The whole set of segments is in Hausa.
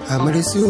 amarsu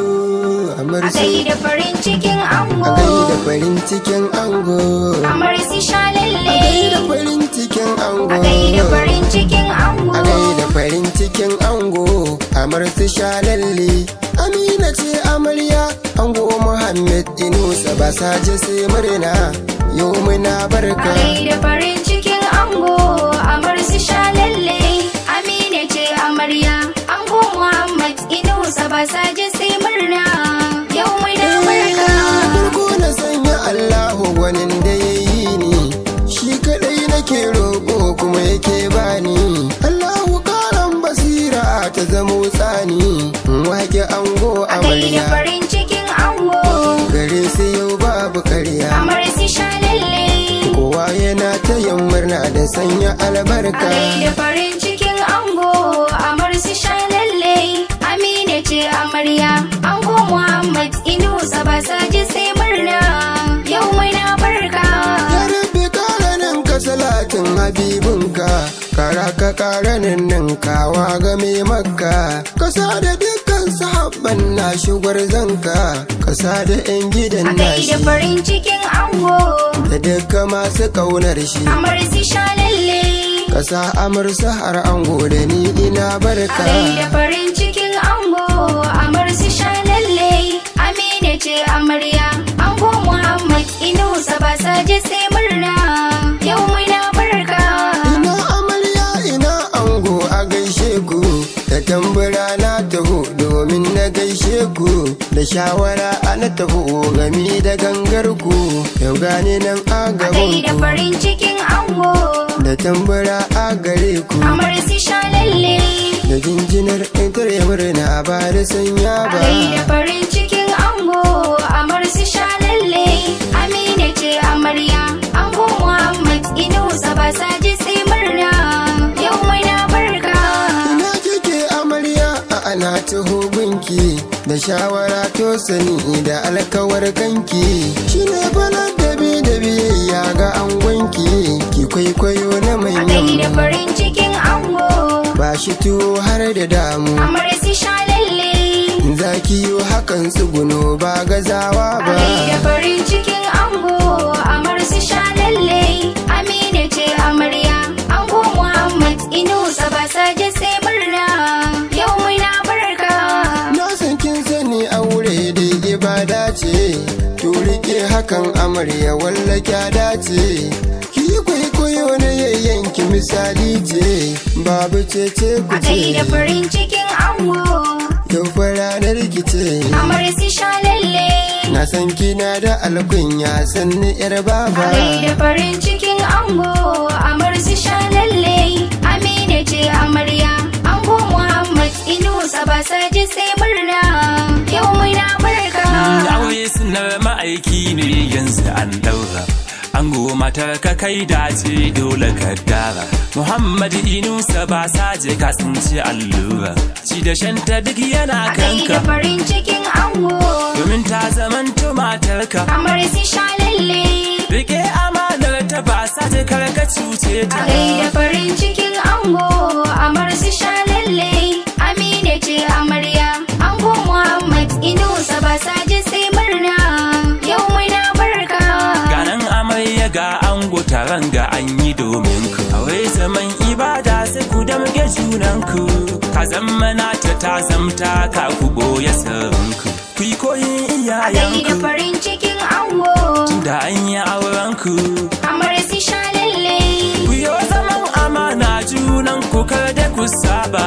A amarsu gaida farin cikin a ango gaida farin cikin ango Amarsi sha a gaida lalle farin cikin ango A gaida farin cikin ango a gaida farin cikin ango amarsu shalalle amina ce amarya ango muhammad inusa ba saje sai murna yau muna A barka gaida farin cikin ango Amarsi sha lalle Amina ce amarya Ango Muhammad Inusa ba saje sai murna Yau muna barka farko na sanya allahu gwanin da ya yi ni shi kadai nake roƙo kuma yake bani allahu karan basira ta zamo tsani wake ango A gaida amarya farin cikin ango gare su yau babu karya Amarsi sha lalle kowa yana ta yin murna da sanya A albarka gaida farin cikin ango Amarsi sha lalle Amina ce amarya Ango Muhammad Inusa ba saje sai murna Yau muna barka ya rabbi karanin ka salatin habibinka kara ka karanin nan kawa game makka kasa da dukkan sahabban na shugar zanka kasa da yan gidan A nashi gaida farin cikin ango da dukkan masu kaunar shi Amarsi sha lalle kasa amursa har ango da ni ina A barka gaida farin cikin ango Amarsi sha lalle Amina ce amarya Ango Muhammad Inusa ba saje sai murna Yau muna barka ina amarya ina ango a gaishe ku da tambura na taho domin na gaishe ku da shawara ana taho gami da gangar ku yau gane nan a A gaban gaida ku farin cikin ango da tambura a gare ku Amarsi sha lalle da jinjinar intar murna ba da sanya A ba gaida farin cikin ango Amarsi sha lalle Amina ce amarya Ango Muhammad Inusa ba saje sai murna Yau muna barka ina kike amarya a ana taho gunki da shawara to sani da alkawar kanki shine balar da bi da biyayya ga angonki ki kwaikwayo na A gaida manyan farin cikin ango ba shi tuwo har da damu Amarsi sha lalle za ki yi hakan tsuguno ba gazawa A ba gaida farin cikin ango Amarsi sha lalle Amina ce amarya Ango Muhammad Inusa ba saje sai murna Yau muna barka na san kin sani aure da ibada ce to rike hakan amarya walla kya dace ki yi kwaikwayo na yayyanki misali ce babu cece ku A gaida ce farin cikin ango yau fa ranar ki ce Amarsi sha lalle na san kina da alkunya sanni yar A baba gaida farin cikin ango Amarsi sha lalle Amina ce amarya Ango Muhammad Inusa ba saje sai murna Yau muna barka aure sunar ma'aiki ne yanzu an daura ango matar ka kai dace dole ka dara muhammad inusa ba saje ka tsinci allura ci da shanta duk yana A gaida kanka farin cikin ango domin ta zamanto matarka Amarsi sha lalle rike amanar ta ba saje kar ka cuce A ta gaida farin cikin ango Amarsi sha lalle Amina ce amarya Ango Muhammad Inusa ba saje sai murna Yau muna barka ganan amarya ga ango taron ga an yi domin ku aure zaman ibada sai ku damge junanku ka zama nata ta zamta ka ku boye sirrinku ku yi koyin A gaida iyayenku farin cikin ango da an yi aurenku Amarsi sha lalle ku yi zaman amana junanku kar da ku saba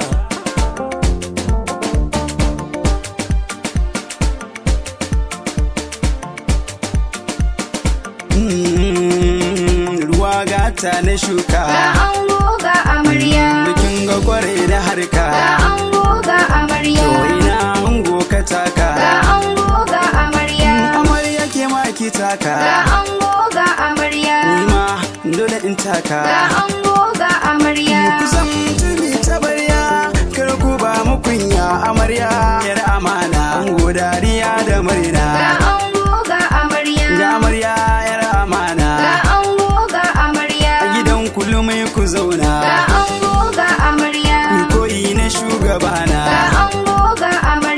Mm, ruwa gata na shuka Ga ango ga amarya bikin ga kwarai da harka Ga ango ga amarya to ina ango ka taka Ga ango ga amarya amarya ke ma ki taka Ga ango ga amarya ni ma dole in taka Ga ango ga amarya kusan tuni ta barya kar ku ba mu kunya amarya yar amana ango dariya da murna Ga ango ga amarya ga amarya yar amana Ga ango ga amarya a gidan kulumai ku zauna Ga ango ga amarya ku koyi na shugabana Ga ango ga amarya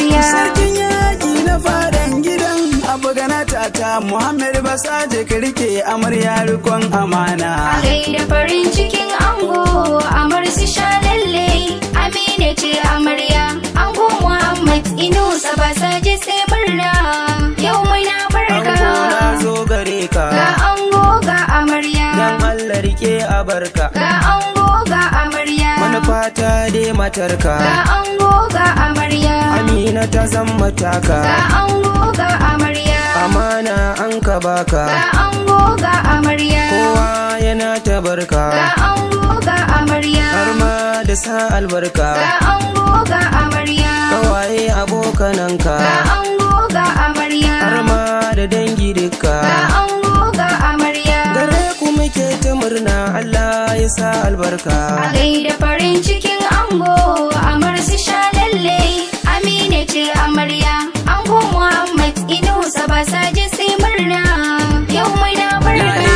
ta Muhammad Basaje ka rike amarya rikon amana. A gaida farin cikin ango amar su sha lalle Amina ce amarya ango Muhammad Inusa ba sa je sai murna yau muna barka Ango na zo gare ka, ga ango ga amarya dan Allah rike a barka. ga ango ga amarya Manufata dai matarka, ga ango ga amarya Amina ta zan mataka, ga ango ga amarya amana an ka baka, ga ango ga amarya kowa yana ta barka, ga ango ga amarya har ma da sa albarka, ga ango ga amarya kawaye abokananka, ga ango ga amarya har ma da dangi duka. ga ango ga amarya Gare ku muke ta murna Allah ya sa albarka. a gaida farin cikin ango amar su sha lalle amina ce amarya ango muhammad inusa ba sa je sai murna yau muna barka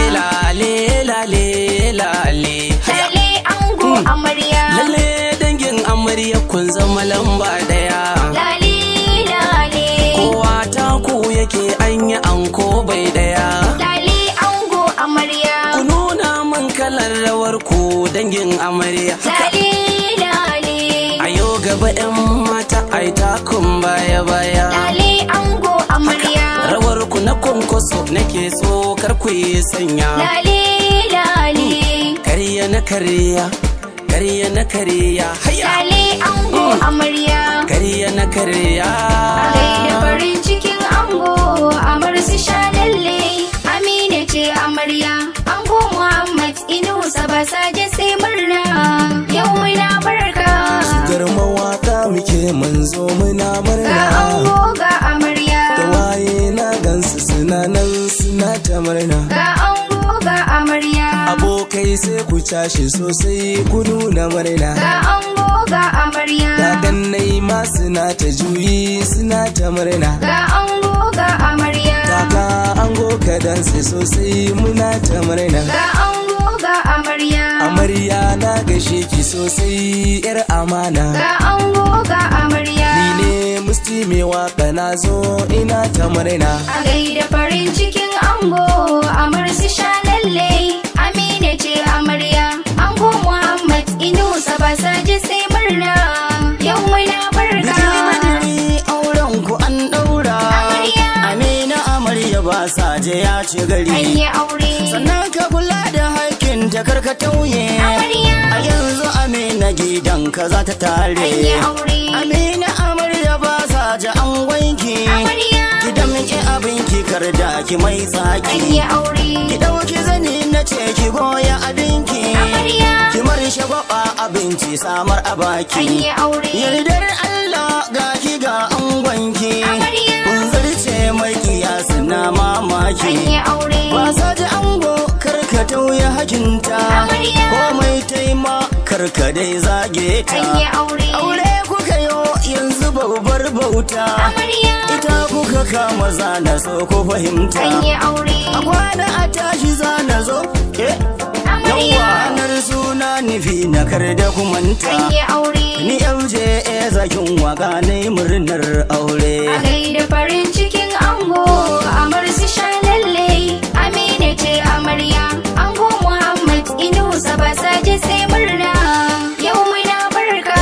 lale lale lale lalle ango amarya lalle dangin amarya kun zama lamba daya lale lale kowa ta ku yake anya anko bai daya lale ango amarya ku nuna min kalar rawar ku dangin amarya lale lale a yau gaba yan mata ai takun baya baya lale ango amarya rawar ku na kwankwaso nake so kar ku yi sanya lale lale karya na karya karya na karya haya lale ango amarya karya na karya A gaida farin cikin ango amar su sha lalle Amina ce amarya ango Muhammad Inusa ba sa je sai murna yau muna barka Gar mawaka muke mun zo muna ga murna ango ga amarya da waye na gansu suna nan suna ta murna ga ango ga amarya abokai sai ku cashe sosai ku nuna murna ga ango ga amarya kakannai ma suna ta juyi suna ta murna ga ango ga amarya kaka ango ka danse sosai muna ta murna ga ango ga amarya amarya na gashe ki sosai yar amana ga ango ga amarya ni ne musti mai waka na zo ina ta murna A gaida farin cikin ango amar su sha lalle Amina ce amarya ango Muhammad Inusa ba sa ji sai murna yau muna barka Bidiri auren ku an daura Amarya. Amina amarya ba sa je ya ci gari an yi aure Sannan ka kula da haƙƙin ta karka tauye Amarya. A yanzu Amina gidan ka za ta tare an yi aure Amina amarya ba sa je an wanki Amarya. Ki damƙe abinki kar da ki mai an tsaki yi aure Ki ɗauki zani na ce ki goya abinki Amarya. Ki mar shagwaba abinci samar a baki an yi aure Yardar Allah ga ki ga angonki Amarya. Kun zarce mai kiyasi na mamaki an yi aure Wasa da ango karka tauye hakinta Amarya. Komai taima karka dai zage ta an yi aure Aure kuka yo yanzu babbar bauta Amarya. Ita kuka kama zana so ku fahimta an yi aure A kwana a tashi zana zo eh Amarya. Yawanar suna nufi na kar da kumanta an yi aure Ni yauje e zakin waka ne murnar aure. A gaida farin cikin ango amar su sha lalle Amina ce amarya ango Muhammad Inusa ba sa je sai murna yau muna barka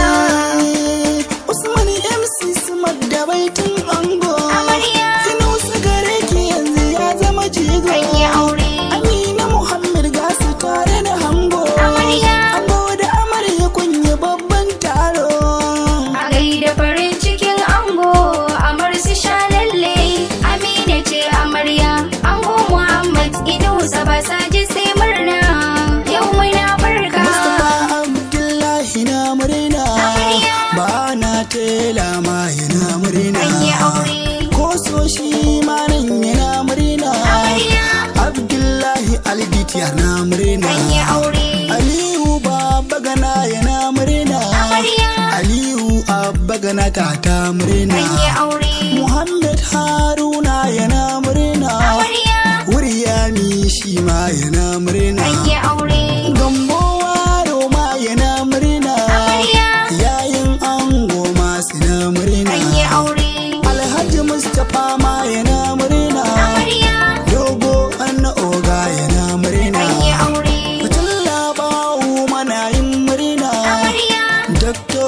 Usman MC Smart da baitin ango. Amarya. Sinusa gare ki yanzu ya zama jigo. an yi aure Amina Muhammad gasu tare da hango. Amarya. Ango da amarya kun yi babban taro. A gaida farin cikin ango amar su sha lalle Amina ce amarya ango Muhammad Inusa ba sa je sai murna yau muna barka Mustapha Abdullahi na murna. Amarya. Ba na tela ma yana murna. an yi aure Ko so shi ma nan yana murna. Amarya. Abdullahi Albit yana murna. an yi aure Aliyu Baba Gana yana murna. Amarya. Aliyu Abba Gana tata murna. an yi aure Muhammad Haruna yana murna. amarya Wuryami shi ma yana murna. an yi aure Gambo Waro ma yana murna. Amarya. Yayin ango ma suna murna. an yi aure Alhaji Mustapha ma yana murna.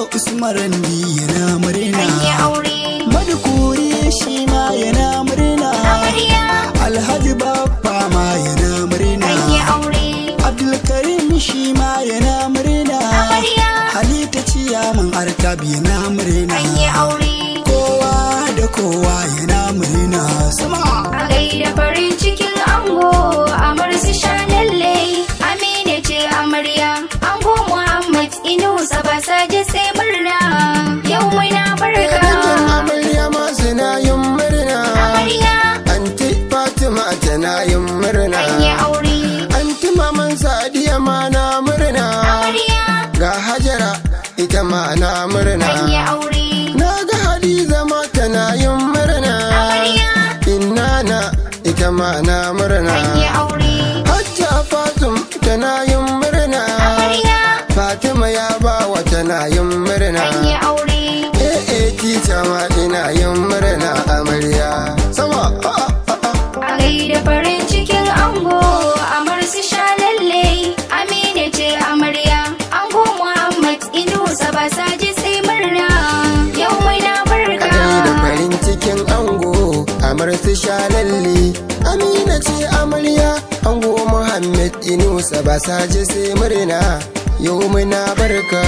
usman randi yana murna an yi aure madukuri shi ma yana murna amarya alhaji baffa ma yana murna an yi aure abdulkarim shi ma yana murna amarya halitta ciyaman artab yana murna an yi aure kowa da kowa yana murna sama a gaida farin cikin ango amar su sha lalle amina ce amarya ango muhammad inusa ba sa ji sai murna yau muna barka Dangin amarya ma suna yin murna amarya Anti Fatima tana yin murna an yi aure Anti Maman Sadiya ma na murna amarya Ga Hajara ita ma na murna an yi aure Na ga Hadiza ma tana yin murna amarya Innana ita ma na murna an yi aure Hajja Fatum tana yin murna amarya Fatima ya bawa tana yin murna an yi aure Eh eh teacher ma ina yin murna amarya Sama ah, ah, ah, ah. a gaida farin cikin ango amar su sha lalle amina ce amarya ango muhammad inusa ba sa ji sai murna yau muna barka Kai da farin cikin ango amar su sha lalle Amina ce amarya ango Muhammad Inusa ba sa je sai murna yau muna barka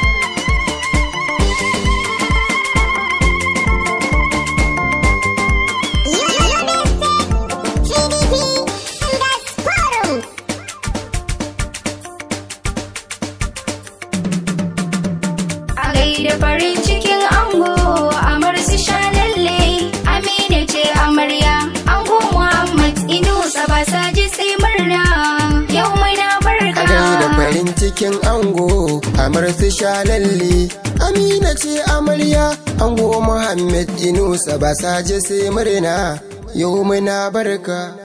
a gaida farin cikin ango amar su sha lalle amina ce amarya ango muhammad inusa ba sa ji sai murna yau muna barka Kai da farin cikin ango amar su sha lalle Amina ce amarya ango Muhammad Inusa ba sa je sai murna yau muna barka